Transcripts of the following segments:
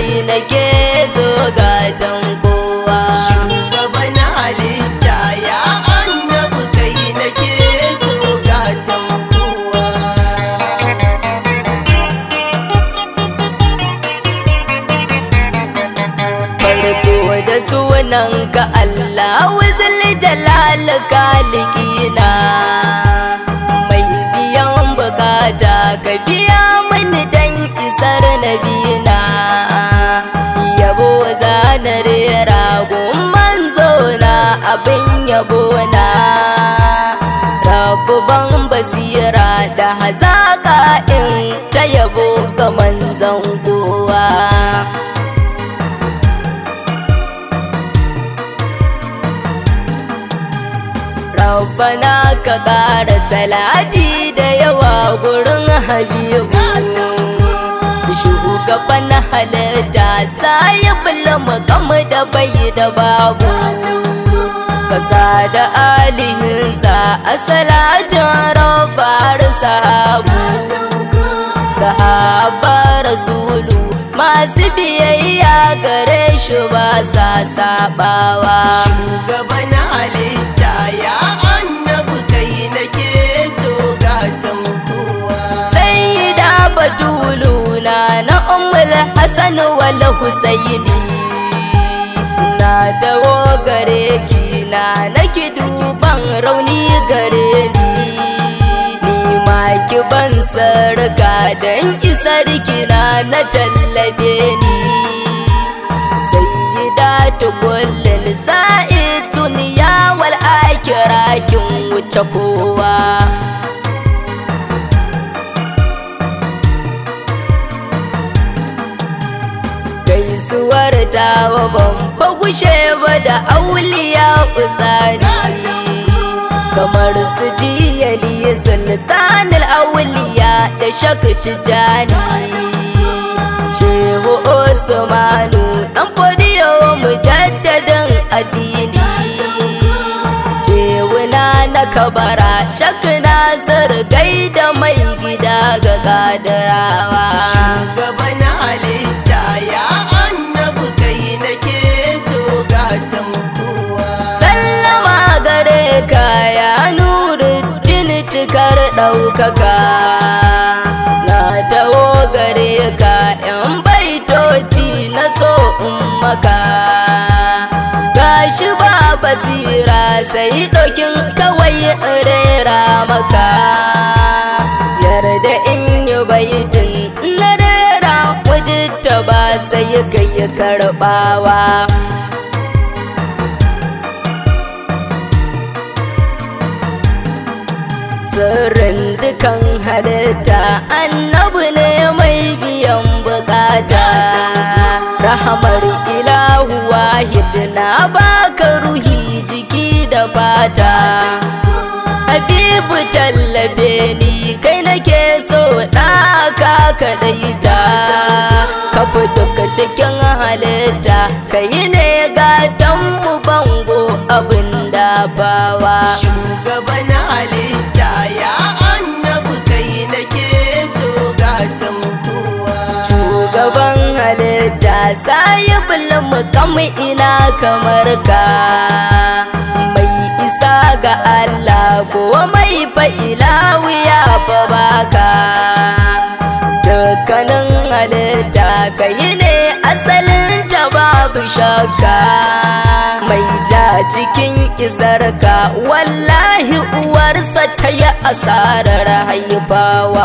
kai nake so gatan kowa Shugaban halitta ya annabi kai nake so gatan kowa. farko da sunanka Allah wuzul jalal kalikina mai biyan bukata ka biya mini dan isar nabina yabo zana rera manzo na abin yabo na rabu ban basira da hazaka in ta yabo ga manzon kowa Rabbana ka ƙara salati da yawa gurin Habibu Shugaban halitta sai bulma kama da bai da babu Kasa da alihinsa a salatin rabbar sahabu Sahaba rasulu masu biyayya gare shi ba sa sabawa Shugaban halitta ya annabi kai nake so gatan kowa. sai da batuluna na umar hassan wal husaini na dawo gare ki na naki duban rauni gare ni ni ma ki ban sarka dan isar kina na tallabe ni sayyidatu kullil sa'id duniya wal akhirah kin wuce kowa gaisuwar tawa ban gushe ba da auliya uzani kamar su jiyali sultanul auliya da shaka tijani shehu usmanu dan fodiyo mujaddadin addini shewuna na kabara shakna zargai da mai gida ga kadarawa Shugaban halitta ya annabi kai nake so gatan kowa. sallama gare ka ya nuruddin cikar ɗaukaka na taho gare ka yan baitoci na so in maka gashi ba basira sai ɗaukin kawai in rera maka yarda in yi baitin na rera wajitta ba sai kai karɓawa sirrin dukan halitta annabi ne mai biyan bukata rahamar ilahu wahid na baka ruhi jiki da fata habibu tallabe ni kai nake so ɗaka kaɗaita ka fi duka cikin halitta ka yi ne gatan mu bango abin da bawa Shugaban halitta ya annabi kai nake so gatan kowa. shugaban halitta sai mu kam ina kamar ka mai isa ga Allah ko mai fa'ila wuya fa baka dukkanin halitta kai ne asalin ta babu shakka mai ja cikin isarka wallahi uwarsa ta yi asarar haifawa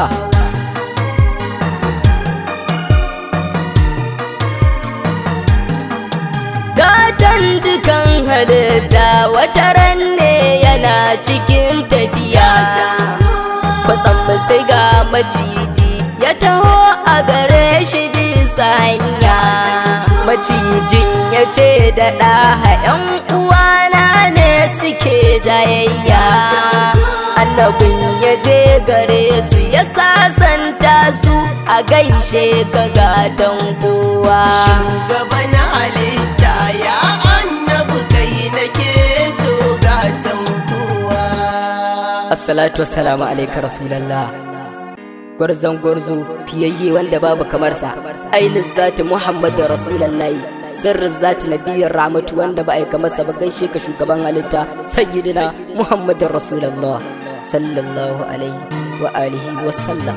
gatan dukan halitta wata ran ne yana cikin tafiya kwatsam sai ga maciji ya taho a gare shi bisa hanya macijin ya ce da ɗaha ‘yan uwana ne suke jayayya annabin ya je gare su ya sasanta su a gaishe ka gatan kowa Shugaban halitta ya annabi kai nake so gatan kowa. assalatu wassalamu alaika rasulallah gwarzon gwarzo fiyayye wanda babu kamarsa ainihin zati muhammadu rasulullahi sirrin zati nabiyyar ramatu wanda ba a yi kamarsa ba gaishe ka shugaban halitta sayyidina muhammadu rasulullah sallallahu alaihi wa alihi wa sallam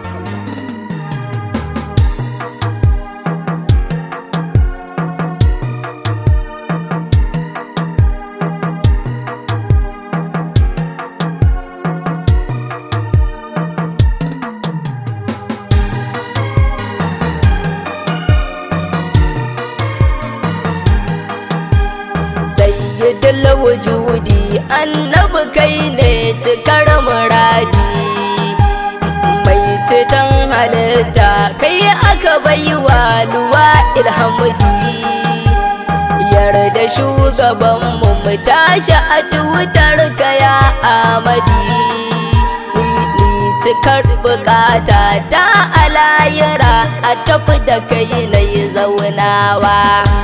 sayyidul wujudi annabi kai ne cikar muradi mai ceton halitta kai aka baiwa luwa ilhamudi yarda shugabanmu mu tashi a tutar kaya amadi ni cikar bukata ta alayira a tafi da kai na yi zaunawa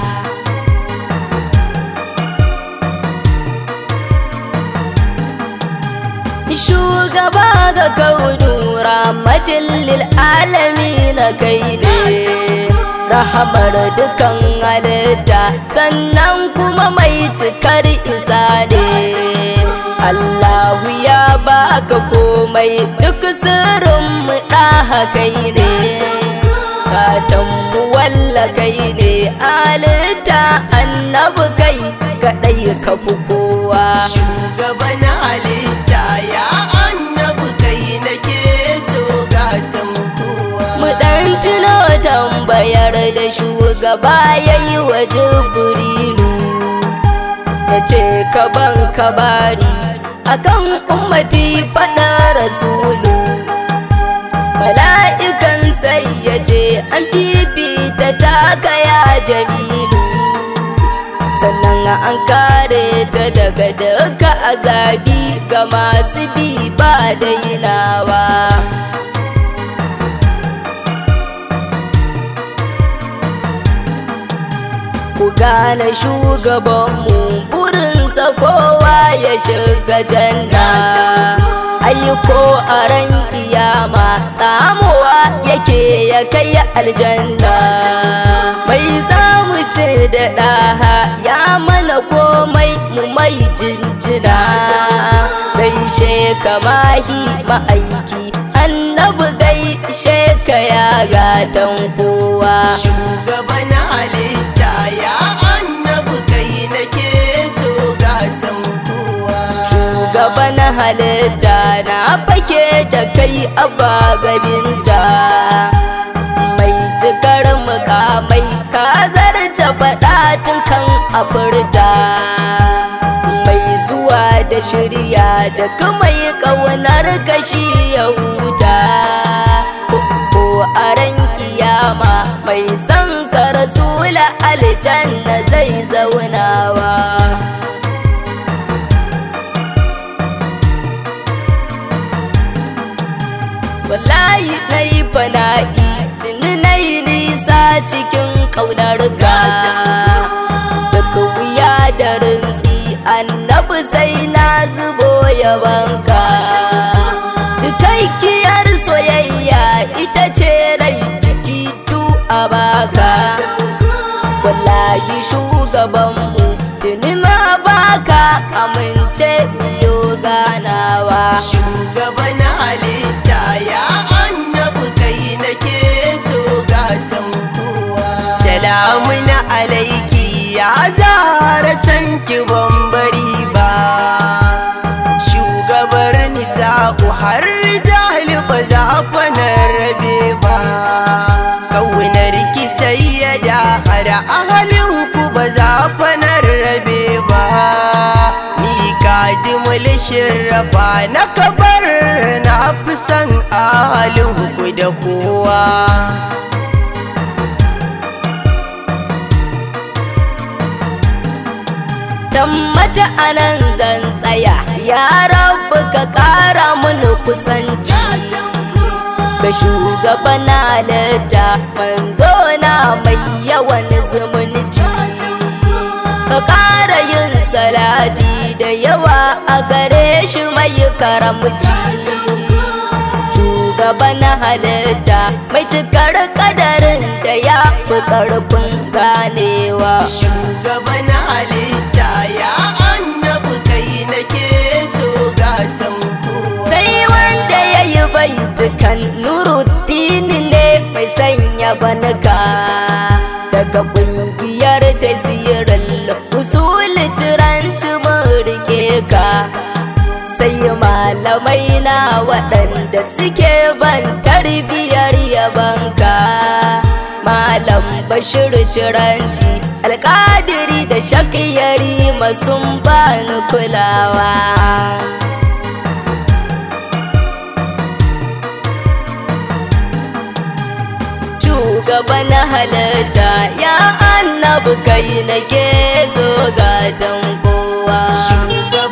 shugaba ga kaunu rahmatin lil na kai ne rahamar dukan halitta sannan kuma mai cikar isa ne Allahu ya baka komai duk sirrin mu ɗaha kai ne katanmu walla kai ne halitta annabi kai kaɗai ka fi kowa Shugaban halitta ya annabi kai nake so gatan kowa. mu ɗan tuno tambayar da shugaba ya yi wa jibrilu ya ce ka ban kabari akan ummati faɗa rasulu mala'ikan sai ya ce an fifita taka ya jamilu sannan an kare ta daga duka azabi ga masu bi ba dainawa ku gane shugabanmu burinsa kowa ya shiga janna aiko a ran kiyama tsamuwa yake ya kai aljanna mai zamu ce da ɗaha ya mana komai mu mai jinjina gaishe ka mahi ma'aiki annabi gaishe ka ya gatan kowa Shugaban halitta ya annabi kai nake so gatan kowa. gaba na halitta na fake da kai a baganinta mai cikar mukamai ka zarce faɗa tun kan afirta mai zuwa da shirya da kuma yi ƙaunar kashi ya huta ko a ran kiyama mai son ka rasula aljanna zai zaunawa wallahi na yi fana'i tuni na yi nisa cikin ƙaunar ka daga wuya da rinsi annabi sai na zubo yabanka cikakkiyar soyayya ita ce rai ciki tu a baka wallahi shugabanmu tuni ma baka amince biyo ganawa Shugaban halitta ya annabi kai nake so gatan kowa. Salamun alaiki ya zara san ki bambari ba. Shugabar nisa'u har jahil ba za fa na rabe ba. Kaunar ki sayyada har ahalin ku ba za fa na rabe ba. Ni kadimul shirrafa na kabar na fi son ahalin ku da kowa. dan mata anan zan tsaya ya rabu ka kara mun kusanci ga shugaban halitta manzo na mai yawan zumunci ka kara yin salati da yawa a gare shi mai karamci shugaban halitta mai cikar kadarin da ya fi karfin ganewa Shugaban halitta ya annabi kai nake so gatan kowa. sai wanda ya yi baitukan nuruddin ne mai sanya banaka daga ƙungiyar tasirin usul ciranci mun rike ka sai malamai na waɗanda suke ban tarbiyar yabanka malam bashir ciranci alƙadiri da shakiyari sun bani kulawa shugaban halitta ya annabi kai nake so zaton kowa Shugaban